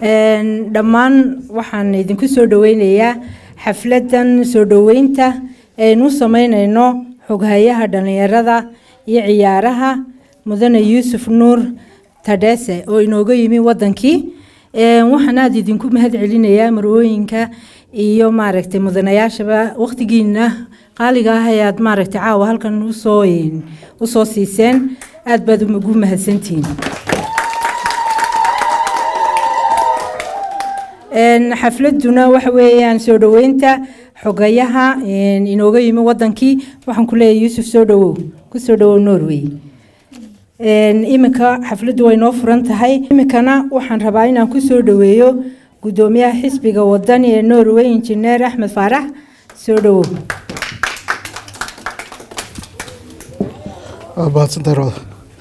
dhammaan waxaan idinku soo dhaweynayaa xafladan soo dhoweynta aynu sameyneyno xoghayaha dhalinyarada iyo ciyaaraha mudane yuusuf nuur tadhese oo inooga yimi wadankii waxaan aada idinku mahad celinayaa marwooyinka iyo maaragtay mudanayaashaba waqtigiina qaaliga ah ayaad maaragtay caawa halkan usoo usoo siiseen aada baad ugu mahadsantihiin xafladuna waxa weeyaan soo dhoweynta xogayaha inooga yimi wadankii waxaan ku leeyahay yuusuf soo dhawow kusoo dhawow norway iminka xafladdu way noo furan tahay iminkana waxaan rabaa inaan kusoo dhaweeyo gudoomiyaha xisbiga wadani ee norway injineer axmed faarax soo dhawow mahadsantahay roda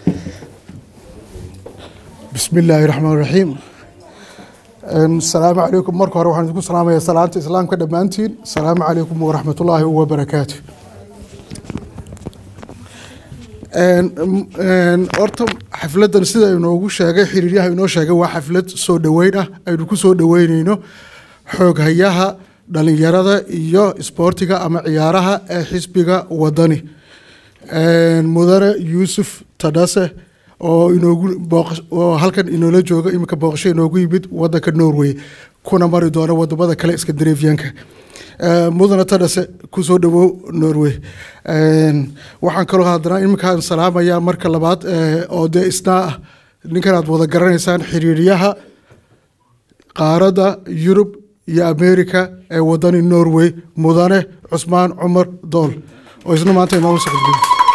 bismi illaahi raxmaan raxiim asalaamu calaykum marka hore waxaan idinku salaamayaa salaanta islaamka dhammaantiin asalaamu calaykum waraxmatullaahi wabarakaatu horta xafladan sida inoogu sheegay xiriiryaha inoo sheegay waa xaflad soo dhoweyn ah aynu ku soo dhoweyneyno xooghayaha dhalinyarada iyo isboortiga ama ciyaaraha ee xisbiga wadani mudane yuusuf tadhase oo inoogu oo halkan inoola jooga iminka booqasho inoogu yimid wadanka norway kuna mari doona wadamada kale skandinafiyanka mudane tadhase kusoo dhawow norway waxaan kaloo haddana iminkaan salaamayaa marka labaad oo dee isnaa ah ninkan aad wada garanaysaan xiriiryaha qaaradda yurub iyo america ee wadani norway mudane cusmaan cumar dool oo isna maanta inoola socodgey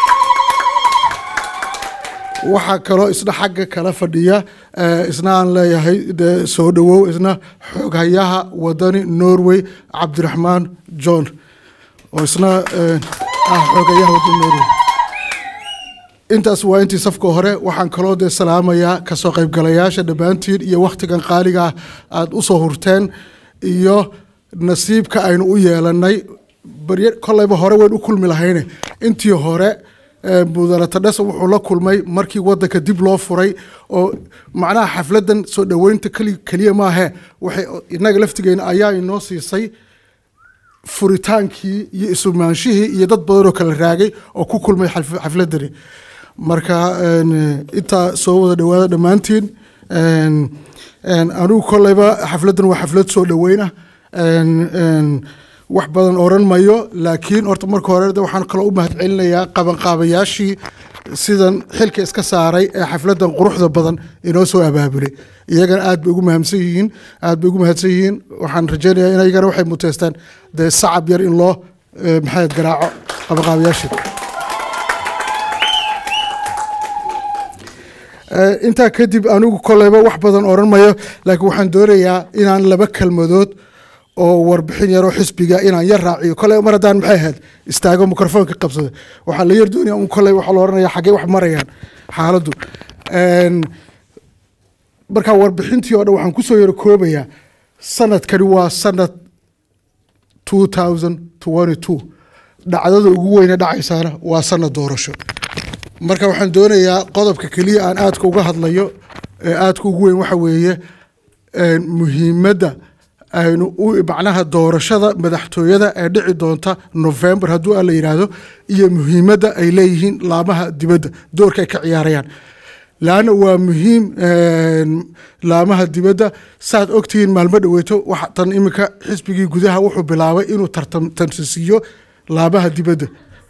waxaa kaloo isna xagga kala fadhiya isna aan leeyahay de soo dhawow isna xooghayaha wadani norway cabdiraxmaan john oo isna ah xooghayaha wadani norway intaas waa intii safka hore waxaan kaloo dee salaamayaa kasoo qaybgalayaasha dhammaantiin iyo wakhtigan qaaliga aada usoo hurteen iyo nasiibka aynu u yeelanay barye kolleyba hore weyn u kulmi lahayne intii hore mudane tadhese wuxuu la kulmay markii wadanka dib loo furay oo macnaha xafladan soo dhoweynta keliya maahe waxay inaga laftigeena ayaa inoo siisay furitaankii iyo isumaanshihii iyo dad badanoo kala raagay oo ku kulmay xafladani marka intaa soo wada dhawaada dhammaantiin anigu kolleyba xafladan waa xaflad soo dhoweynah wax badan oran mayo laakiin horta marka hore waxaan kaloo u mahad celinayaa qabanqaabayaashii sidan xilka iska saaray ee xafladan quruxda badan inoo soo abaabulay iyagana aad bay ugu mahamsan yihiin aad bay ugu mahadsan yihiin waxaan rajeynayaa in iyagana waxay muteystaan dee sacab yar in loo maxayd garaaco qabanqaabayaashii intaa kadib anigu koleyba wax badan oran mayo laakiin waxaan doonayaa inaan laba kelmadood oo warbixin yaroo xisbiga inaan yar raaciyo kole mar haddaan maxay ahayd istaago microfoonka qabsada waxaa la yar doonaya un kole waxaa la oranaya xaggee wax marayaan xaaladdu markaa warbixintii oo dhan waxaan kusoo yaro koobayaa sanadkani waa sanad two thousand twenty two dhacdada ugu weyne dhacaysaana waa sanad doorasho marka waxaan doonayaa qodobka keliya aan aadka uga hadlayo ee aadka ugu weyn waxa weeye muhiimadda aynu macnaha doorashada madaxtooyada ee dhici doonta november hadduu alla yidhaahdo iyo muhiimadda ay leeyihiin laamaha dibadda doorka ay ka ciyaarayaan laanna waa muhiim laamaha dibadda saad ogtihiin maalmo dhaweyto waxa tan iminka xisbigii gudaha wuxuu bilaabay inuu tartansiisiiyo laamaha dibadda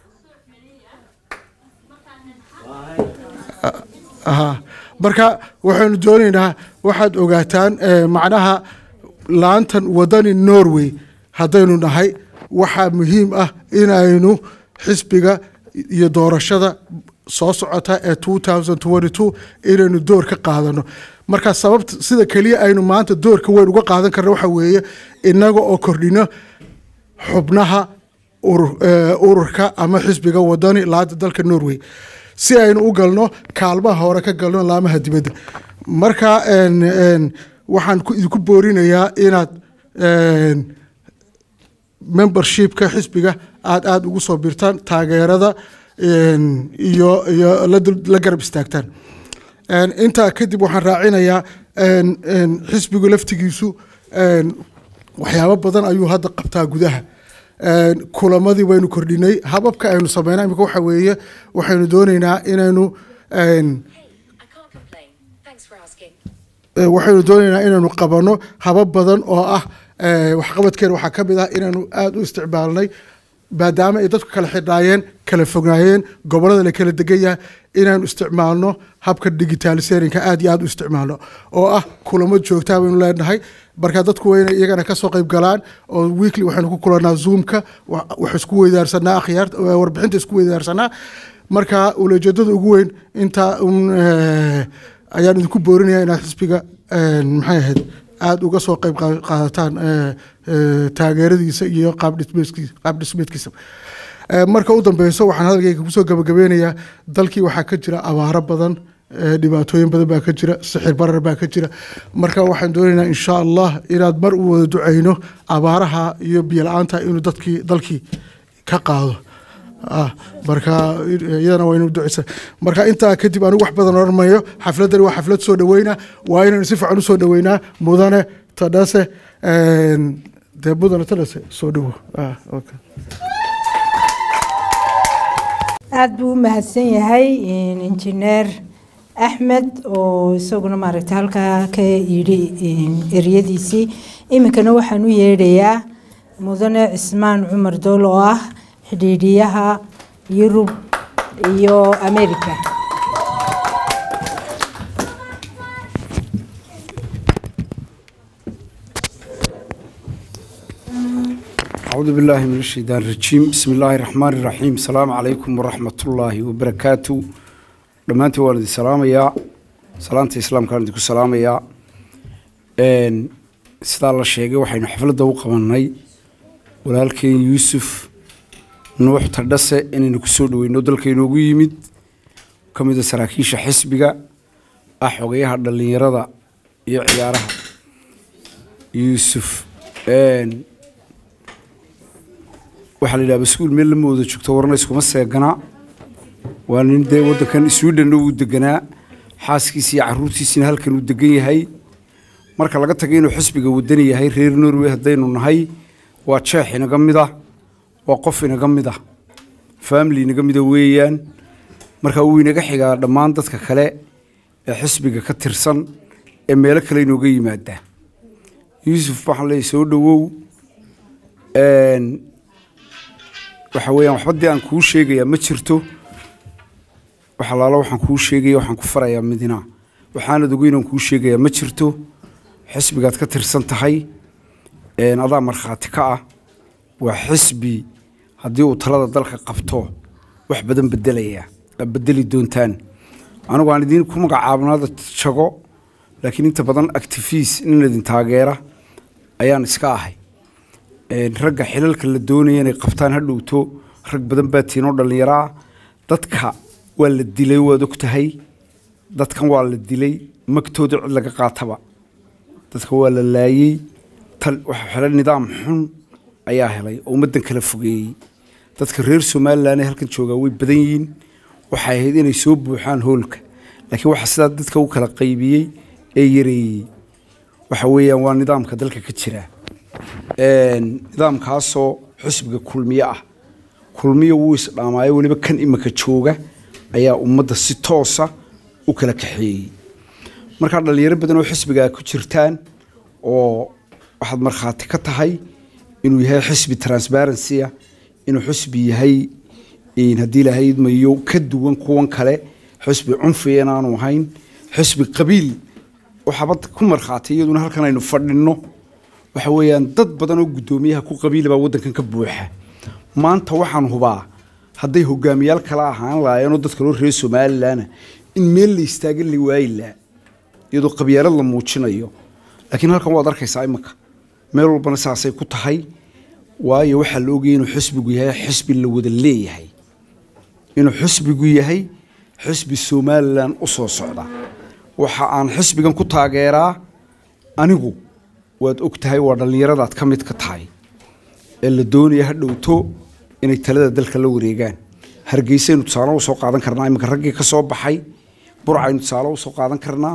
marka waxaynu doonaynaa waxaad ogaataan macnaha laantan wadani norway haddaynu nahay waxaa muhiim ah inaynu xisbiga iyo doorashada soo socota ee two thousand twenty two inaynu door ka qaadano marka sababta sida keliya aynu maanta doorka weyn uga qaadan karna waxa weeye inaga oo kordhino xubnaha ururka ama xisbiga wadani laanta dalka norway si aynu u galno kaalmaha hore ka galno laamaha dibadda marka waxaan idinku boorinayaa inaad membershipka xisbiga aada aada ugu soo birtaan taageerada iyo iyo la garab istaagtaan intaa kadib waxaan raacinayaa een, een, xisbigu laftigiisu een, waxyaabo badan ayuu hadda qabtaa gudaha Een, kulamadii waynu kordhinay hababka aynu sameynaa imika waxa weeye waxaynu dooneynaa inaynu een, I can't complain. Thanks for asking. Eh, waxaynu doonaynaa inaynu qabano habab badan oo ah eh, waxqabadkeena waxaa ka mid ah inaynu aada u isticmaalnay maadaama ay dadku kala xidhnaayeen kala fognaayeen gobollada la kala degan yahay inaynu isticmaalno habka digitaliserinka aada iyo aada u isticmaalno oo ah kulamo joogtaa baynu leenahay marka dadku waa inay iyagana kasoo qayb galaan oo weekly waxaynu ku kulanaa zoomka wa- wax isku weydaarsanaa akhyaar warbixinta isku weydaarsanaa marka ujeedada ugu weyn intaa un eh, ayaan idinku boorinaya inaad xisbiga een, maxay ahayd aada uga soo qayb qa- qaadataan eh, eh, taageeradiisa iyo qaab dhismeedkiisa qaab dhismeedkiisa Eh, marka u dambeyso waxaan hadalkayga kusoo gabagabeynayaa dalkii waxaa ka jira abaaro badan eh, dhibaatooyin badan baa ka jira sixir barar baa ka jira marka waxaan doonaynaa insha allah inaad mar u wada duceyno abaaraha iyo biyo la-aanta inuu dadkii dalkii ka qaado ah marka iyadana waa inuu duceysa marka intaa kadib anigu wax badan oran mayo xafladani waa xaflad soo dhaweyna waa inaynu si fiican usoo dhaweynaa mudane tadhase een, dee mudane tadhase soo dhawo ah okay. aada buu u mahadsan yahay in- injineer axmed oo isaguna maaragtay halkaa ka yidhi in- eryadiisii iminkana waxaan u yeedhayaa mudane cismaan cumar dool oo ah xidhiidhiyaha yurub iyo america أعوذ بالله من الشيطان الرجيم بسم الله الرحمن الرحيم السلام عليكم ورحمة الله وبركاته دمانتي والدي سلام يا سلامتي إسلام كان ديكو سلام يا إن سيدا الله الشيء وحين حفلة دو قمناي ولكن يوسف نوح تردسة إن نكسود وينودل كي نوغو يمد كميدا سراكيش حسبك أحوغيها دلين يرضى يعيارها يوسف إن waxaa la yidhaha baskuul meel lama wada joogto warna iskuma seeganaa waa nin dee waddankan sweden uu deganaa xaaskiisa iyo caruurtiisina halkan uu degan yahay marka laga tagay inuu xisbiga wadani yahay reer norway haddaynu nahay waa jeex inaga mid ah waa qof inaga mid ah family inaga mida weeyaan marka wuu inaga xigaa dhammaan dadka kale ee xisbiga ka tirsan ee meelo kale inooga yimaada yuusuf waxaan leeyahay soo dhowow Een, waxa weeyaan waxba dee aan kuu sheegayaa ma jirto wax alaalo waxaan kuu sheegaya waxaan ku farayaa midina waxaanad ogeyn aan kuu sheegayaa ma jirto xisbigaad ka tirsan tahay een, adaa markhaati ka ah waa xisbi haddii uu talada dalka qabto wax badan bedelaya aad bedeli doontaan anigu aan idiin ku magacaabnaada jago laakiin inta badan activiis nin idin taageera ayaan iska ahay Een, ragga xilalka la doonaya inay qabtaan ha dhowto rag badan baa tiinoo dhallinyaro ah dadka waa la dilay waad og tahay dadkan waa la dilay magtooda cid laga qaataba dadka waa la laayey tal waxa xelay nidaam xun ayaa helay oo ummaddan kala fogeeyey dadka reer somalilan ee halkan joogaa way badan yihiin waxay ahayd inay soo buuxaan hoolka laakiin waxa sidaa dadka u kala qaybiyey ee yareeyey waxa weeyaan waa nidaamka dalka ka jira Een, nidaamkaasoo xisbiga kulmiye ah kulmiye wuu isdhaamaayo weliba kan imika jooga ayaa ummadda si toosa u kala kaxeeyey markaa dhalinyaro badan oo xisbigaa ku jirtaan oo waxaad markhaati ka tahay inuu yahay xisbi transparency ah inuu xisbi yahay een, haddii ilaahay idmayo ka duwan kuwan kale xisbi cunfiya inaanu ahayn xisbi qabiil waxaaba ku markhaatay iyaduna halkan aynu fadhinno waxa weeyaan dad badan oo guddoomiyaha ku qabiila baa waddankan ka buuxa maanta waxaan hubaa hadday hogaamiyaal kala ahaan lahaayeenoo dadka loo reer somalilan in meel la istaaga la waayi laha iyadoo qabyaalad la muujinayo laakiin halkan waad arkaysaa imanka meel walbana saasay ku tahay waayo waxaa la ogayay inuu xisbigu yahay xisbi la wada leeyahay inuu xisbigu yahay xisbi somalilan u soo socda waxa aan xisbigan ku taageeraa anigu waad og tahay waa dhallinyaradaad ka mid ka tahay ee la doonaya ha dhowto inay talada dalka la wareegaan hargeysaynu tusaale u soo qaadan karnaa iminka raggii ka soo baxay burcaynu tusaale u soo qaadan karnaa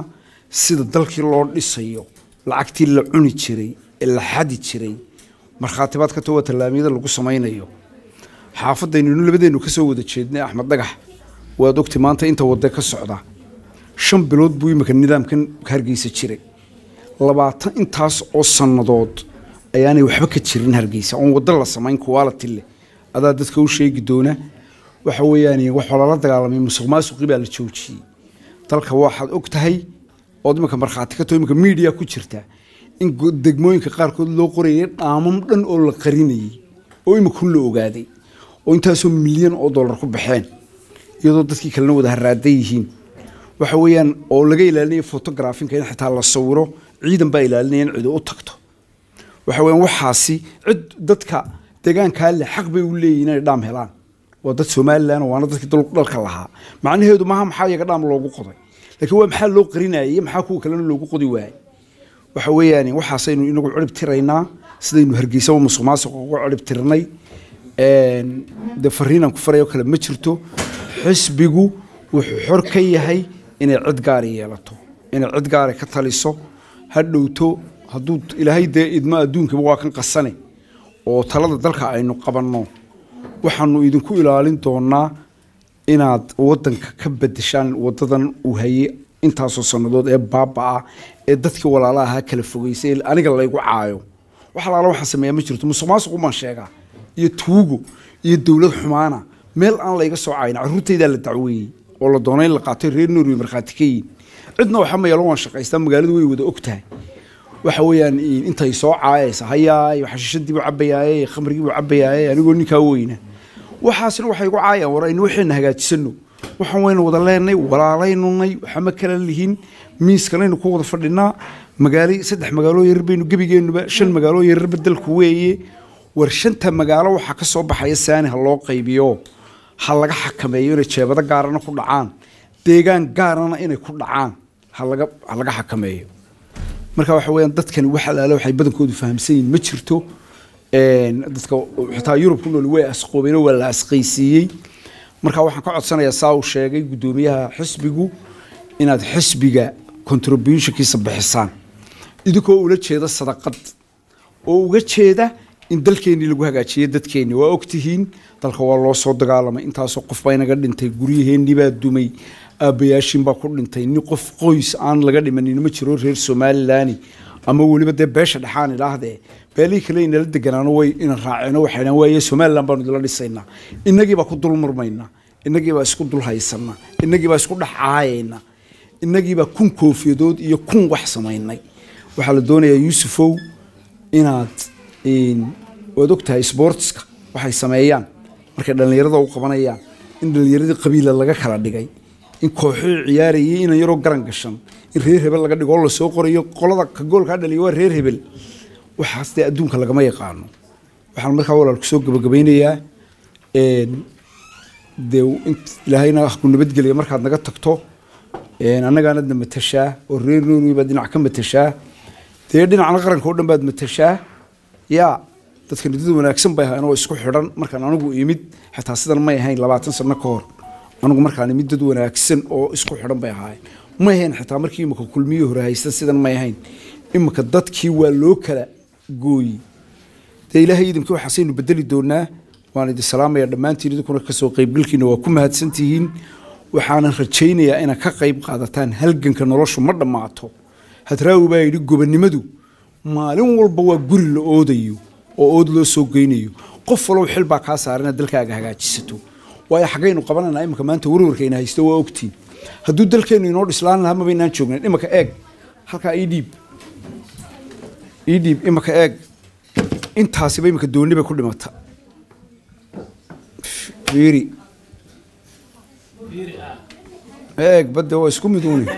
sida dalkii loo dhisayo lacagtii la cuni jiray ee la xadi jiray markhaatibaad ka towa tallaamiyada lagu samaynayo xaafadayninu labadeennu ka soo wada jeednay axmed dhagax waad ogti maanta inta wadda ka socda shan bilood buu imika nidaamkan hargeysa jiray labaatan intaas oo sannadood ayaanay waxba ka jirin hargeysa oon waddo la samayn quality leh adaa dadka u sheegi doona waxa weeyaan waxaa lala dagaalamay musuq maasuqii baa la joojiyey dalka waxaad og tahay ood imika markhaati ka too imika media ku jirta in go- degmooyinka qaarkood loo qorayay dhaamam dhan oo la qarinayay oo imika la ogaaday oo intaasoo milyan oo dollar ku baxeen iyadoo dadkii kalena wada haraadan yihiin waxa weeyaan oo laga ilaalinayo photographinka in xitaa la sawiro ciidan baa ilaalinaya in cido u tagto waxa weeyaan waxaasi cid dadka deegaankaa leh xaq bay u leeyihin inay dhaam helaan waa dad somalilan waana dadkii dal- dalka lahaa macnaheedu maaha maxaa iyaga dhaam loogu qoday laakiin waa maxaa loo qarinayay iyo maxaa kuwa kalena loogu qodi waayay waxa weeyaan waxaasaynu inagu cirib tiraynaa sidaynu hargeysa musuq maasuq ugu cirib tirnay een, dee fariinaan ku farayo kale ma jirto xisbigu wuxuu xor ka yahay inay cid gaari yeelato inay cid gaari ka taliso ha dhowto hadduu ilaahay dee idmo adduunkaba waa kan qasane oo talada dalka aynu qabanno waxaanu idinku ilaalin doonaa inaad wadanka ka bedeshaan wadadan uu hayay intaasoo sannadood ee baabaa ee dadkii walaala ahaa kala fogeysay ee aniga laygu caayo wax alaala waxaan sameeyaa ma jirto musuq maasuq umaan sheegaa iyo tuugo iyo dowlad xumaana meel aan layga soo caayin carruurtaydaa la dacweeyey oo la doonay in la qaatay reer norway markhaati ka yihin cidna waxa mayalo waan shaqaystaa magaaladu way wada og tahay waxa weeyaan in- intay soo caayaysa hayaay xashiishadii buu cabayaaye khamrigii buu cabayaaye anigoo ninkaa weyna waxaasina waxay igu caayaan war aynu waxayna hagaajisano waxaan waynu wada leenay walaalaynunay waxama kala lihin miiskanaynu ku wada fadhinaa magaalo saddex magaaloo yarar baynu gebigeenuba shan magaaloo yararba dalku weeye war shanta magaalo waxaa ka soo baxaya saani ha loo qaybiyo ha laga xakameeyo inay jeebado gaarana ku dhacaan deegaan gaarana inay ku dhacaan ha laga ha laga xakameeyo marka waxa weeyaan dadkani wax alaale waxay badankoodu fahamsan yihiin ma jirto een, dadka xitaa yurub ku nool way asqoobeen oo waa la asqaysiiyey marka waxaan ka codsanayaa saa uu sheegay guddoomiyaha xisbigu inaad xisbiga contributionkiisa bixisaan idinkoo ula jeeda sadaqad oo uga jeeda in dalkeennii lagu hagaajiyo dadkeenni waa ogtihiin dalka waa loo soo dagaalamay intaasoo qof baa inaga dhintay guryaheennii baa dumay aabbayaashin baa ku dhintay nin qof qoys aan laga dhimanin ma jiro reer somalilan ama weliba dee beesha dhexaan idhaahdee beelihii kale inala deganaano way ina raaceeno waxay dhahan waaye somalilan baanu idila dhisaynaa innagii baa ku dul murmaynaa innagii baa isku dul haysanaa innagii baa isku dhex caayaynaa innagii baa kun koofiyadood iyo kun wax samaynay waxaa la doonayaa yuusufow inaad een, waad ogtahay sportska waxay sameeyaan markay dhallinyarada u qabanayaan in dhallinyaradii qabiila laga kala dhigay in kooxii ciyaarayay inan yaroo garan gashan in reer hebel laga dhigo oo lasoo qorayo qolada ka goolkaa dhaliya waa reer hebel waxaas dee adduunka lagama yaqaano waxaan markaa walaal kusoo gabagabaynayaa een, dee int- ilaahayna ha ku nabadgeliya markaad naga tagto een, annagaanadna matashaa oo reer norway baad dhinac ka matashaa dee dhinacna qaranka oo dhan baad matashaa yaa dadkani dad wanaagsan bay ahaayeen oo isku xidhan markaan anigu imid xitaa sidan may ahayn labaatan sano ka hor anigu markaan imid dad wanaagsan oo isku xidhan bay ahaayeen may ahayn xitaa markii imika kulmiyii hore haysta sidan may ahayn imika dadkii waa loo kala gooyey dee ilaahay idinkii waxaasaynu bedeli doonaa waan idin salaamaya dhammaantiin idinkuna kasoo qaybgalkiina waa ku mahadsantihiin waxaanan rajaynayaa inaad ka qayb qaadataan halganka noloshu ma dhammaato hadraawi baa yidhi gobonnimadu maalin walba waa guri la oodayo oo ood loo soo geynayo qof walow xil baa kaa saaran inaad dalkaaga hagaajisato waayo xaggaynu qabananaa imika maanta warwarkayna haysto waa ogtiin hadduu dalkeennu inoo dhislaan lahaa mabaynaan joognayn imika eeg halkaa ii dhiib ii dhiib imika eeg intaasiba imika doonni bay ku dhimata fiiri eeg badde waa isku mid uuni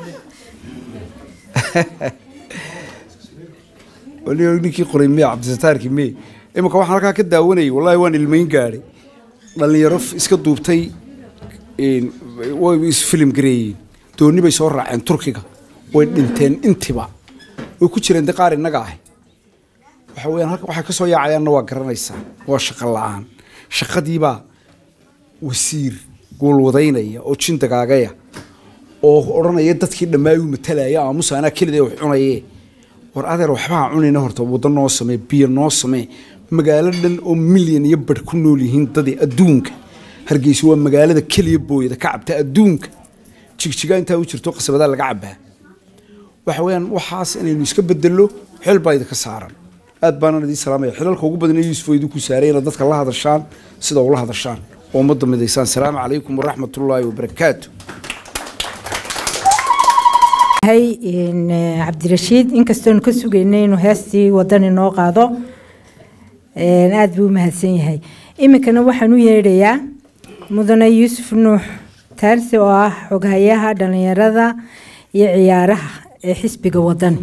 wali ninkii qoray miya cabdisataarkii miye imika waxaan halkaa ka daawanayay wallahi waan ilmayn gaadhay dhallinyaro f- iska duubtay een, way isfilim gareeyeen doonni bay soo raaceen turkiga way dhinteen intiba way ku jireen de qaar innaga ah waxa weeyaan halka waxay ka soo yaacayaanna waa garanaysaa waa shaqo la-aan shaqadiibaa wasiir guulwadaynaya oo jin dagaagaya oo odhanaya dadkii dhammaay uu matalaya aamusa anaa kelida wax cunaye war adeer waxbaa cunayna horta waddo noo samee biyo noo samee magaalo dhan oo milyan iyo badh ku nool yihiin dadii adduunka hargeysa waa magaalada keliya booyada ka cabta adduunka jigjigaa intaa u jirto qasabadaa laga cabaa waxa weeyaan waxaas inaynu iska bedello xel baa idinka saaran aad baanaan idiin salaamaya xilalka ugu badan ee yuusuf oo idinku saaray inaad dadka la hadashaan sida ula hadashaan oo ummadda midaysaan salaamu calaykum waraxmatullaahi wabarakaatu hay in, eh, cabdirashiid inkastoonu ka sugaynay inuu heestii wadani noo qaado een, aad buu u mahadsan yahay iminkana waxaan u yeedhayaa mudane yuusuf nuux taarsi oo ah xoghayaha dhalinyarada iyo ciyaaraha ee xisbiga wadani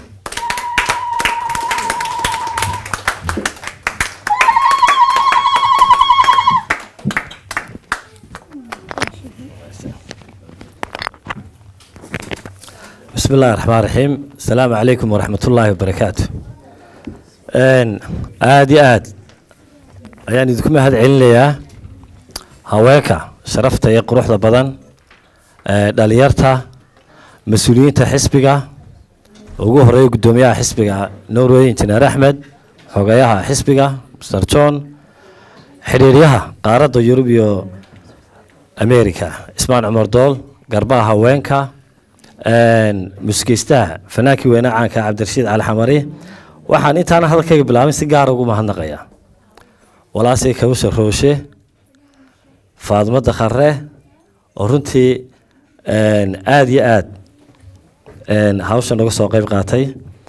بسم الله الرحمن الرحيم السلام عليكم ورحمة الله وبركاته إن آدي آد يعني ذكم هذا عليا هواك شرفت يقروح ذا بدن داليرتا مسؤولين حسبك ugu horeeya gudoomiyaha xisbiga norway injineer axmed xogayaha xisbiga mr john xiriiryaha qaaradda yurub iyo america ismaan cumar dool garbaha haweenka muskeystaha fanaankii weyne caanka cabdirashiid cali xamari waxaan intaana hadalkayga bilaabin si gaara ugu mahadnaqaya walaasay kawsha rooshe faadimo dakhare oo runtii aada iyo aad hawsha naga soo qeyb qaatay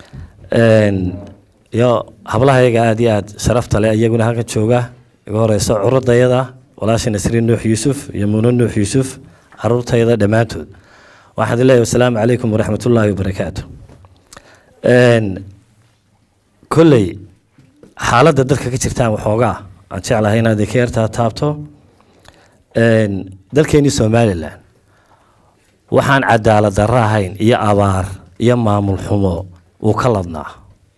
iyo hablahayaga aada iyo aad sharafta leh iyaguna halkan jooga iga horeyso curadayada walaasha nasriin nuux yuusuf iyo muno nuux yuusuf caruurtayada dhammaantood waxaan leeyahay wasalaamu calaykum waraxmat ullaahi wabarakaatu kolley xaaladda dalka ka jirtaan waxoogaa aan jeclahay inaad ka yartaa taabto dalkeenii somalilan waxaan cadaalad darro ahayn iyo abaar iyo maamul xumo uu ka ladnaa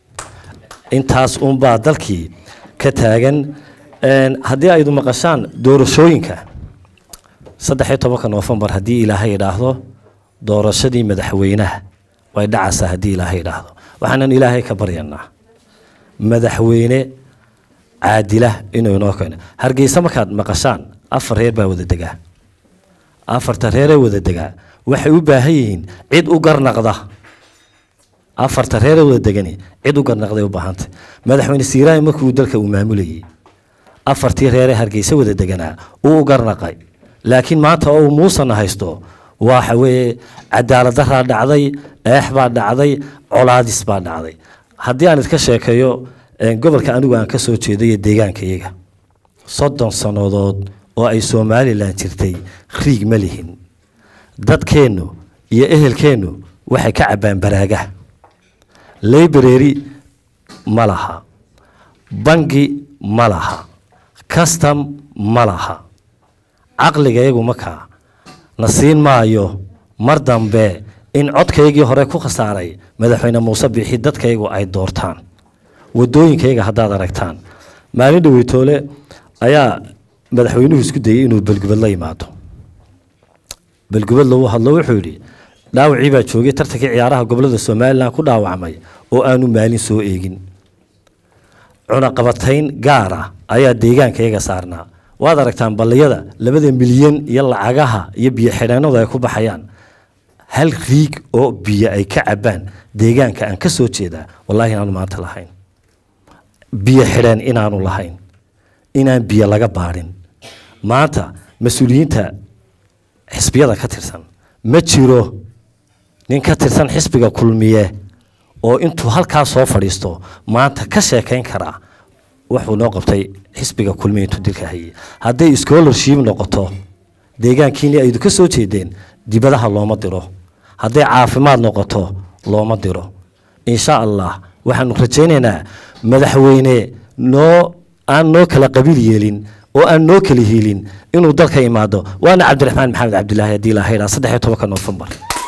intaas uunbaa dalkii ka taagan haddii aydu maqashaan doorashooyinka saddex iyo tobanka noofembar haddii ilaahay idhaahdo doorashadii madaxweynaha way dhacaysaa haddii ilaahay idhaahdo waxaanan ilaahay ka baryanaa madaxweyne caadila inuu inoo keeno hargeysa markaad maqashaan afar reer baa wada degaa afarta reeree wada degaa waxay u baahan yihiin cid u garnaqda afarta reeree wada degani cid u garnaqday u baahantay madaxweyne siiraahi markuu dalka uu maamulayay afartii reeree hargeysa wada deganaa uu u garnaqay laakiin maanta oo uu muusana haysto waxa weeye cadaalad daraa dhacday eex baa dhacday colaadis baa dhacday haddii aan idka sheekeeyo gobolka anigu aan ka soo jeeday iyo deegaanka iyaga soddon sannadood oo ay somalilan jirtay riig ma lihin dadkeennu iyo ehelkeennu waxay ka cabbaan baraagaha library ma laha bangi ma laha custom ma laha caqliga iyagu makaa na siin maayo mar dambe in codkaygii hore ku khasaaray madaxweyne muuse bixi dadkaygu ay doortaan wadooyinkayga haddaad aragtaan maalin dhaweytoole ayaa madaxweynuhu isku dayey inuu belgubad la yimaado belgubad lagu hadlo wuxuu yidhi dhaawacii baa joogay tartankii ciyaaraha gobolada somalilan ku dhaawacmay oo aanu maalin soo eegin cunaqabatayn gaara ayaa deegaankayaga saarnaa waad aragtaan balliyada labada milyan iyo lacagaha iyo biyo xidheennadu ay ku baxayaan hal riig oo biyo ay ka cabbaan deegaanka aan ka soo jeedaa wallahi inaanu maanta lahayn biyo xidheen inaanu lahayn inaan biyo laga baadhin maanta mas-uuliyiinta xisbiyada ka tirsan ma jiro nin ka tirsan xisbiga kulmiye oo intuu halkaa soo fadhiisto maanta ka sheekayn karaa wuxuu noo qabtay xisbiga kulmiye intuu dilka hayay hadday scholarship noqoto deegaankiini aydu ka soo jeedeen dibadaha looma diro hadday caafimaad noqoto looma diro insha allah waxaanu rajaynaynaa madaxweyne noo aan noo kala qabiil yeelin oo aan noo kala hiilin inuu dalka imaado waana cabdiraxmaan maxamed cabdilaahi haddii ilaha idhaa saddex iyo tobanka noofembar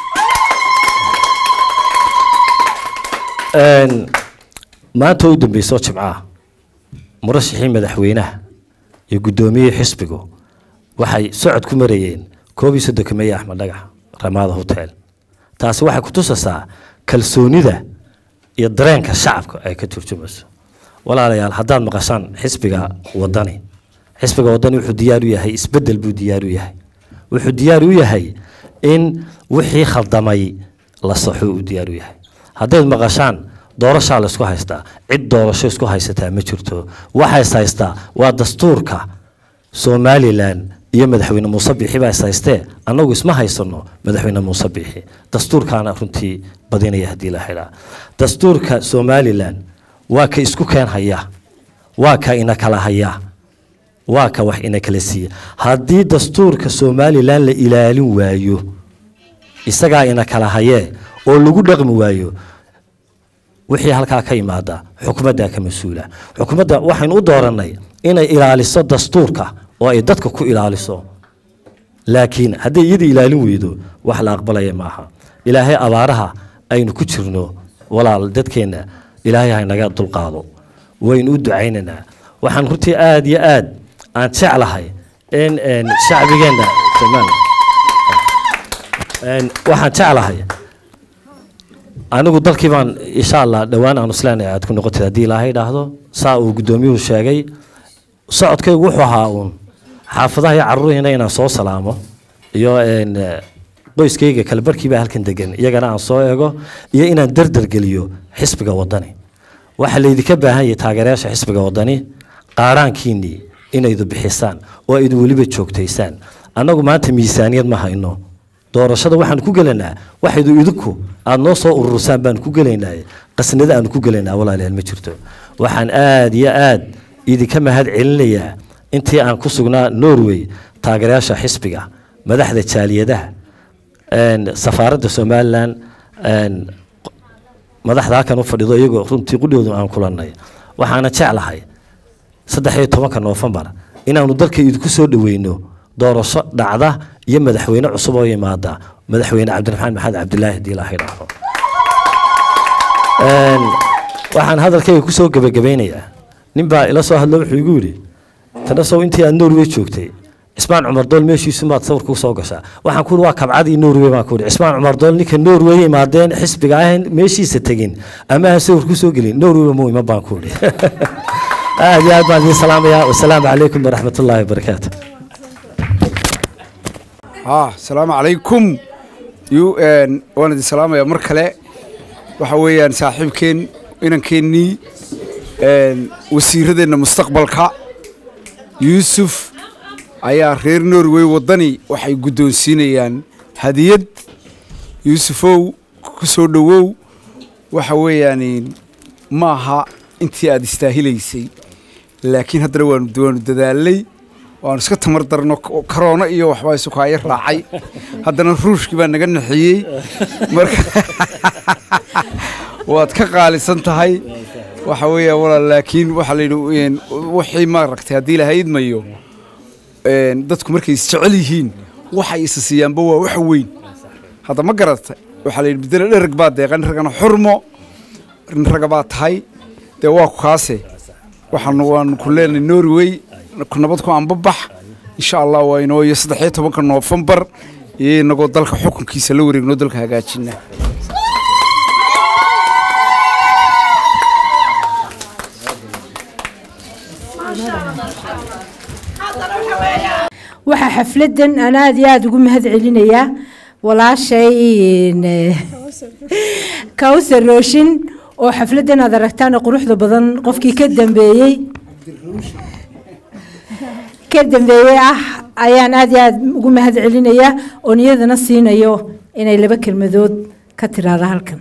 maanta u dambeyso jimcaha murashaxii madaxweynaha iyo guddoomiyihii xisbigu waxay socod ku marayeen koob iyo soddonka meeye axmed dhagax ramaada hotel taasi waxay ku tusaysaa kalsoonida iyo dareenka shacabka ay ka turjumayso walaalayaal haddaad maqashaan xisbiga wadani xisbiga wadani wuxuu diyaar u yahay isbedel buu diyaar u yahay wuxuu diyaar u yahay in wixii khaldamay la saxo uu diyaar u yahay haddayd maqashaan doorashaa la isku haystaa cid doorasho isku haysataa ma jirto waxays haystaa waa dastuurka somalilan iyo madaxweyne muuse biixi baa is haystee annagu isma haysano madaxweyne muuse biixi dastuurkaana runtii badinaya haddii la xidhaa dastuurka somalilan waa ka isku keen haya waa ka ina kala haya waa ka wax ina kala siiya haddii dastuurka somalilan la ilaalin waayo isagaa ina kala hayee oo lagu dhaqmi waayo wixii halkaa ka yimaada xukumaddaa ka mas-uula xukumadda waxaynu u doorannay inay ilaaliso dastuurka oo ay dadka ku ilaaliso laakiin hadday iyada ilaalin weydo wax la aqbalaya maaha ilaahay abaaraha aynu ku jirno walaal dadkeenna ilaahay haynaga dulqaado waynu u ducaynaynaa waxaan runtii aada iyo aad aan jeclahay in shacbigeenna waxaan jeclahay anigu dalkii baan insha allah dhowaan aanu isleenahay aad ku noqotid haddii ilaahay idhaahdo saa uu guddoomiyuhu sheegay socodkaygu wuxuu ahaa uun xaafadaha iyo carruurihiina inaan soo salaamo iyo qoyskayga kale barkiibaa halkan degan iyagana aan soo eego iyo inaan dardar geliyo xisbiga wadani waxaa laydinka baahan yahay taageerayaasha xisbiga wadani qaaraankiinnii inaydu bixisaan oo aydu weliba joogtaysaan annagu maanta miisaaniyad ma hayno doorashada waxaan ku gelaynaa waxaydu idinku aada noo soo urursaan baan ku gelaynaa qasnada aanu ku gelaynaa walaalayaal ma jirto waxaan aada iyo aada idinka mahad celinayaa intii aan ku sugnaa norway taageerayaasha xisbiga madaxda jaaliyadaha safaaradda somalilan madaxda halkan u fadhido iyagoo runtii qudhoodu aan kulannay waxaana jeclahay saddex iyo tobanka noofembar inaanu dalka idinku soo dhaweyno doorasho dhacda iyo madaxweyne cusub oo yimaada madaxweyne cabdiraxmaan maxamed cabdilaahi hadii ilaahay dhaafo waxaan hadalkayga kusoo gebagabaynayaa nin baa ila soo hadlo wuxuu igu yidhi tanasow intii aad norway joogtay cismaan cumar dool meeshiisu maad sawir ku soo gashaa waxaan ku waa kabcadii norway baan ku yidhi cismaan cumar dool ninka norway imaadeen xisbiga ahayn meeshiisa tegin ama aan sawir ku soo gelin norwayba muu iman baan ku yidhi aad iyo aad baan idiin salaamayaa wasalaamu calaykum waraxmat ullaahi wabarakaatu ها السلام عليكم يو ان وانا دي سلام يا مركله waxa weeyaan saaxiibkeen inankeenii een wasiiradeena mustaqbalka Yusuf ayaa reer Norway wadani waxay guddoonsiinayaan hadiyad Yusufow ku soo dhawow waxa weeyaan maaha intii aad istaahilaysay laakiin haddana waanu waanu dadaalay waanu iska tamar darno karoona iyo waxbaa isukaayo raacay haddana ruushkii baa naga naxiyey marka waad ka qaalisan tahay waxa weeya walaal laakiin waxaa la yidhi wixii maaragtay haddii la haydmayo dadku markay isjecel yihiin waxay isa siiyaanba waa wax weyn hadda ma garata waxaa la yidhi bedelo dhereg baa deeqan ragana xurmo rin raga baa tahay dee waa ku kaase waxaan waanu ku leenahay norway nabad ku anbabax insha allah waa inoo iyo saddex iyo tobanka noofembar iyo inagoo dalka xukunkiisa la wareegno dalka hagaajina waxaa xafladan aan aada iyo aada ugu mahad celinayaa walaashay kawsar rooshin oo xafladan aad aragtaan quruxda badan qofkii ka dambeeyey ka dambeeyey ah ayaan aada iyo aada ugu mahad celinayaa oon iyadana siinayo inay laba kelmadood ka tiraada halkan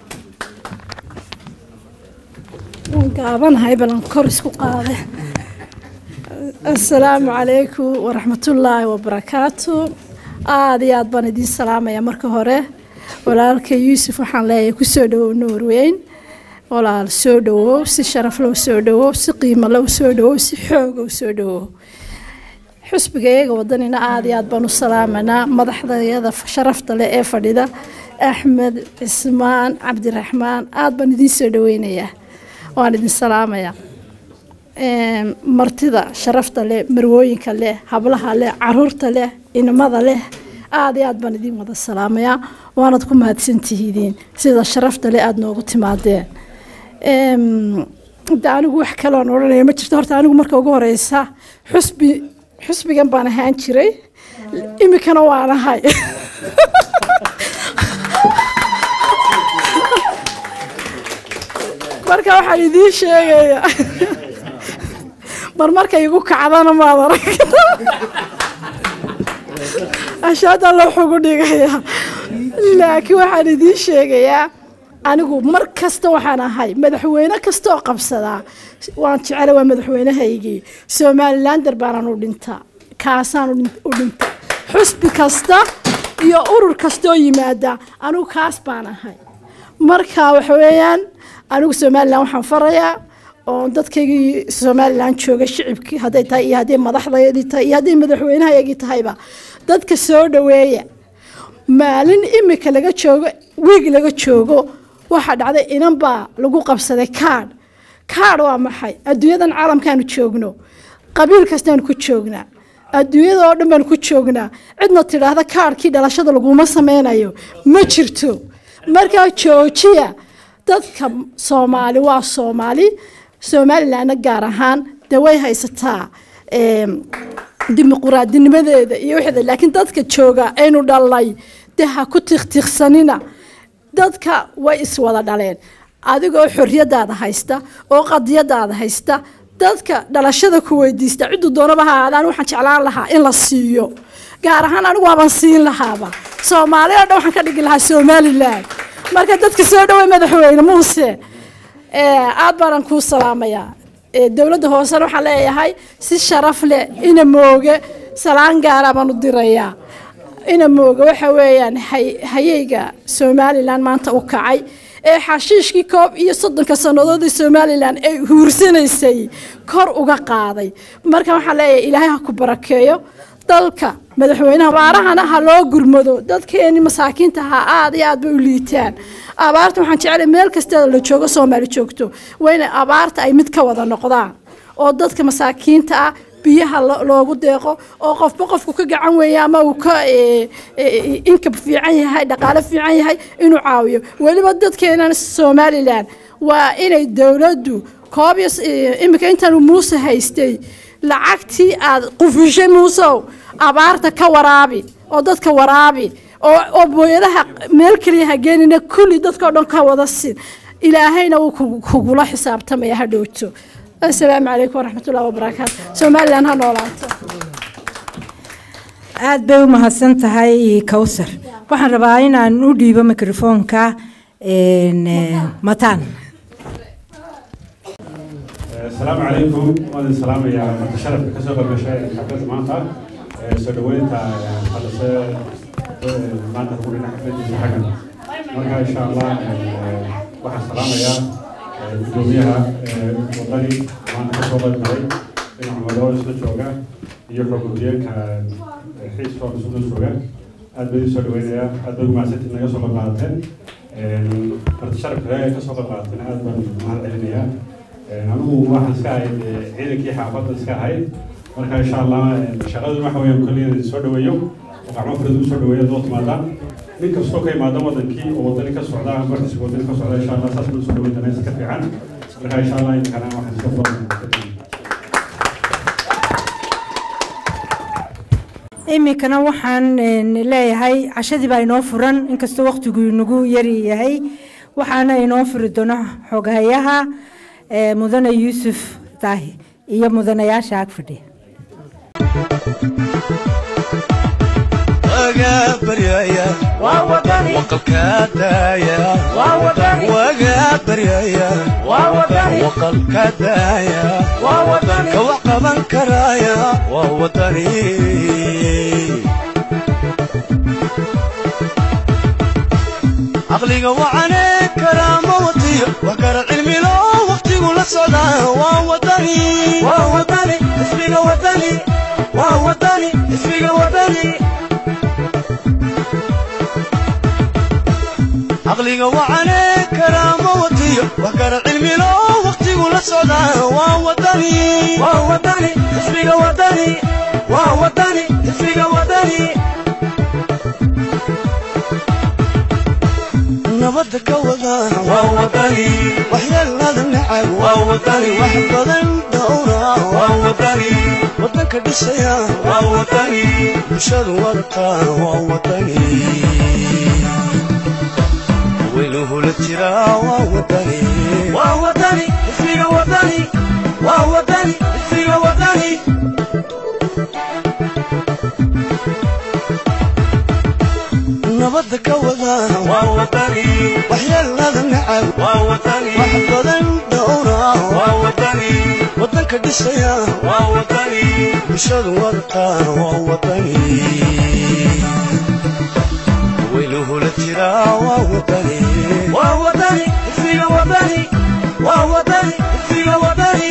waan gaabanahay balan kor isku qaade assalaamu calaykum waraxmatullaahi wabarakaatu aada iyo aad baan idiin salaamaya marka hore walaalka yuusuf waxaan leeyahay kusoo dhawow norweyn walaal soo dhawow si sharaf low soo dhawow si qiimo low soo dhawow si xoogow soo dhawow xusbiga iyaga wadanina aada iyo aad baan u salaamanaa madaxdayada sharafta leh ee fadhida axmed cismaan cabdiraxmaan aada baan idiin soo dhaweynayaa waan idin salaamayaa martida sharafta leh marwooyinka leh hablaha leh caruurta leh inamada leh aad iyo aad baan idiin wada salaamayaa waanad ku mahadsantihidiin sida sharafta le aada noogu timaadeen de anigu wax kaloon odhanaya ma jirto horta anigu marka ugu horeysa xusbi xusbigan baan ahaan jiray imikana waan ahay marka waxaan idiin sheegaya mar markay igu kacdana maad aragta ashaadaa loo xugu dhigayaa laakiin waxaan idiin sheegayaa anigu mar kasta waxaan ahay madaxweyne kasta oo qabsadaa waan jecela waa madaxweynahaygii somalilander baanaan u dhintaa kaasaan u dhinta xusbi kasta iyo urur kasta oo yimaada anigu kaas baan ahay marka waxa weeyaan anigu somalilan waxaan farayaa oo dadkaygii somalilan jooga shicibkii hadday tahay iyo hadday madaxdayadii tahay iyo hadday madaxweynahayagii tahayba dadka soo dhaweeya maalin imika laga joogo wiig laga joogo waxaa dhacday inan baa lagu qabsaday kaadh kaadh waa maxay adduunyadan caalamkaanu joogno qabiil kastaanu ku joognaa adduunyada oo dhan baanu ku joognaa cidna tidhaahda kaadhkii dhalashada laguma sameynayo ma jirto markaa joojiya dadka soomaali waa soomaali somalilanna gaar ahaan dee way haysataa dimuquraadinimadeeda iyo wixda laakiin dadka jooga aynu dhalnay dee ha ku tiqtiqsanina dadka way iswada dhaleen adigoo xorriyadaada haysta oo qadiyadaada haysta dadka dhalashada ku weydiista cidduu doonaba ha aadaan waxaan jeclaan lahaa in la siiyo gaar ahaan anigu waaban siin lahaaba soomaali oo dhan waxaan ka dhigi lahaa somalilan marka dadka soo dhawey madaxweyne muuse aad baanan kuu salaamayaa dowladda hoosena waxaan leeyahay si sharaf leh ina mooge salaan gaara baan u dirayaa ina mooge waxa weeyaan hayeyga somalilan maanta u kacay ee xashiishkii koob iyo soddonka sannadoodii somalilan ay huursanaysay kor uga qaaday marka waxaan leeyahay ilaahay ha ku barakeeyo dalka madaxweynaha abaarahana ha loo gurmado dadkeeni masaakiinta ha aad iyo aad bay u liitaan abaarta waxaan jeclay meel kasta la joogo soomaali joogto waa inay abaarta ay mid ka wada noqdaan oo dadka masaakiinta ah biyaha loogu deeqo oo qofba qofku ka gacan weeye ama uu ka inkab fiican yahay dhaqaale fiican yahay inuu caawiyo weliba dadkeenan somalilan waa inay dowladdu koob iyo iminka intaanu muuse haystay lacagtii aad qufishay muusow abaarta ka waraabi oo dadka waraabi oo booyadaha meel keliya ha geenina kulli dadkao dhan ka wada sin ilaahayna wuu kugula xisaabtamaya ha dhowto asalaamu calaykum waraxmatullahi wabarakaatu somalilan ha noolaato aada bay u mahadsan tahay kowsar waxaan rabaa inaan u dhiibo mikrofoonka mataan السلام عليكم وانا السلام يا متشرف كسوق المشاهد حفلة مانتا سودوينتا خلص مانتا كلنا حفلة حقنا مركا ان شاء الله واحد سلام يا gudoomiyaha wadani maanta kasoo qaybgalay dhinaca madooda isla jooga iyo xogudiyeenka xiiska oo isla jooga aad bay soo dhaweynayaa aad bay umahadsantiin naga soo qayb qaadateen marti sharafka kasoo qayb qaadateen aad baan mahad celinayaa anigu waxaan iska ahayd ciidankii xaafadda iska ahayd marka insha allah shaqadu waxa weeyaan kolliya soo dhaweeyo oo gacmo furad u soo dhaweeyo doo timaadaan nin kastoo ka imaada wadankii oo wadani ka socda ama xisbiga wadani ka socda insha allah saas buu soo dhaweyn doonaa iska fiican marka insha allah idinkana waxaan iska furan iminkana waxaan leeyahay cashadii baa inoo furan inkastoo waqtigu inagu yari yahay waxaana inoo furi doona xogahayaha mudane yuusuf daahi iyo mudanayaasha ag fadhiya وقبريايا وقلك دايا وقبريايا وقلك دايا كوقبا كرايا ووطني عقلي وعليك كرامة وطير وقر علمي لو وقتي ولا صدا ووطني ووطني اسمي وطني ووطني اسمي وطني عقلي وعليك كرامة وطير وقر علمي لو وقتي ولا صدا ووطني ووطني اسمي وطني ووطني اسمي وطني nabadda ka wada waa wadani waxyeelada nacab waa wadani wax badan dhowra waa wadani wadanka dhisaya waa wadani bulshadu wadata waa wadani weynuhula jira waa wadani waa wadani ismiga wadani waa wadani ismiga wadani nabadda ka wada waa wadani waxyeelada nacab waa wadani wax badan dhowra waa wadani wadanka dhisaya waa wadani bulshadu wadata waa wadani weynuhula jira waa wadani waa wadani ismiga wadani waa wadani ismiga wadani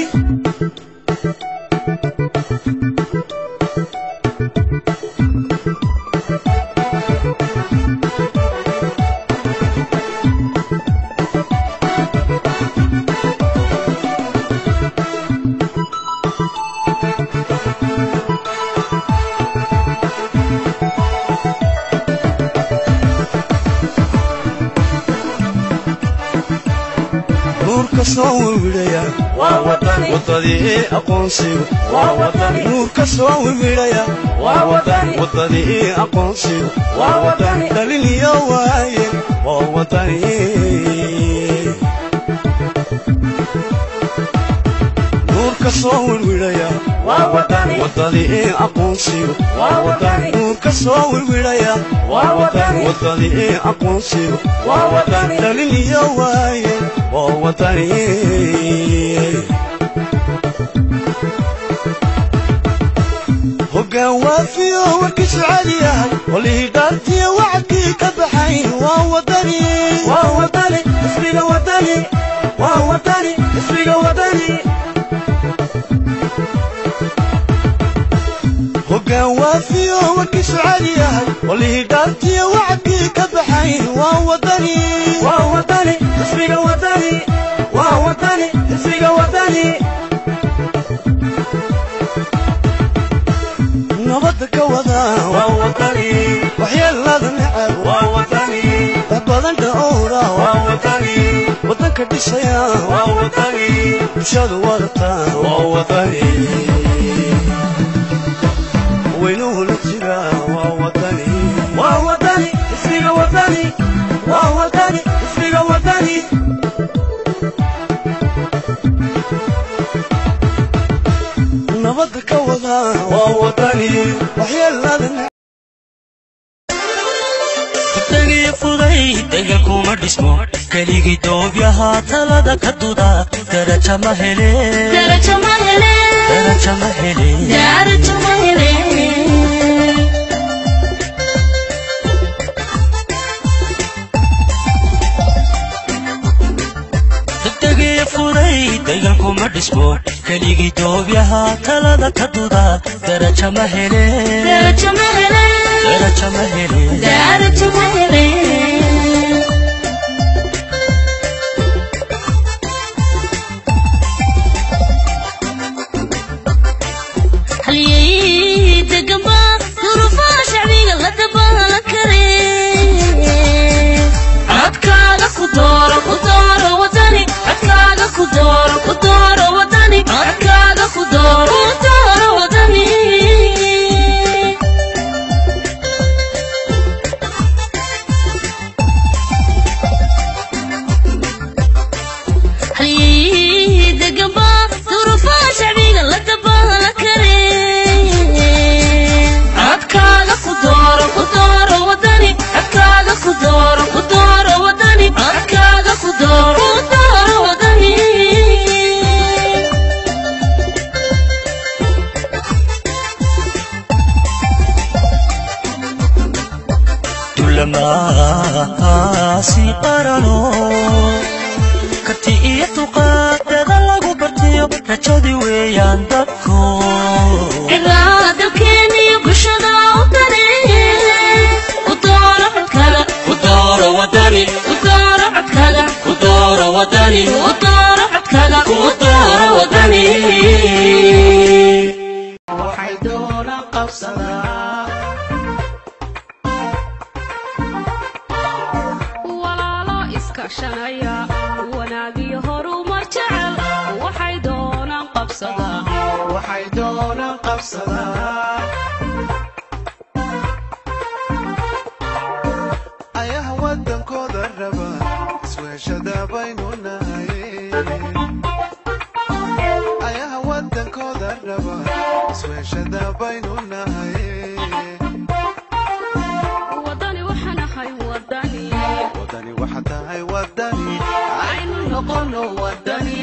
nuurka soo wiwidhaya waa wadani wadadii aqoonsigu waa wadani nuurka soo wiwidhaya waa wadani wadadii aqoonsigu waa wadani dhalin iyo waaye waa wadani nuurka soo wiwidhaya waa wadani wadadii aqoonsigu waa wadani nuurka soo wiwidhaya waa wadani wadadii aqoonsigu waa wadani dhalin iyo waaye waa wadani hoggaan waafiyo warkiisu caadi yahay qolihii dhaartiyo wacadkii ka baxay waa wadani waa wadani ismiga wadani waa wadani ismiga wadani hoggaan waafiyo warkiisu caadi yahay qolihii dhaartiyo wacadkii ka baxay waa wadani waa wadani ismiga wadani waa wadani ismiga wadani nabadda ka wada waa wadani waxyeelada nacab waa wadani wax badan dhowra waa wadani wadanka dhisaya waa wadani bulshadu wadata waa wadani weynuhu la jira waa wadani waa wadani ismiga wadani waa wadani ismiga wadani nabadda ka wada waa wadani waxyeelada dagiyo fuday dega kuma dhismo keligii doobyahaa talada ka duda daraja ma hele daraja ma hele dagiyo fuday degan kuma dhismo keligii doobyahaa talada ka duda daraja ma hele daraja ma hele halyey degamba durufaha shacbiga la dabaala kare codkaaga ku dooro ku dooro wadani codkaaga ku dooro ku dooro wadani codkaaga ku dooro ku dooro wadani halyey degamba durufaha shacbiga la dabaala kare codkaaga ku dooro ku dooro wadani codkaaga ku dooro ku dooro wadani codkaaga ku dooro ku dooro wadani dulamaasi qarano karti iyo dulqaadada lagu bartiyo rajadii weeyaan dadku cidaada dalkeena iyo bulshada u daneeye ku dooro codkaaga ku dooro wadani ku dooro codkaaga ku dooro wadani ku dooro codkaaga ku dooro wadani waxay doona qabsadaa walaalo doona qabsadaa ayaha wadankooda raba isweeshada baynu nahay ayaha wadankooda raba isweeshada baynu nahay wadani waxaan ahay wadani wadani waxa tahay wadani aynu noqono wadani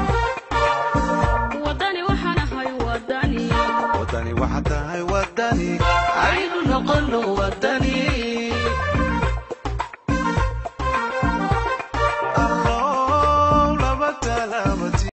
wadani waxaan ahay wadani wadani waxa tahay wadani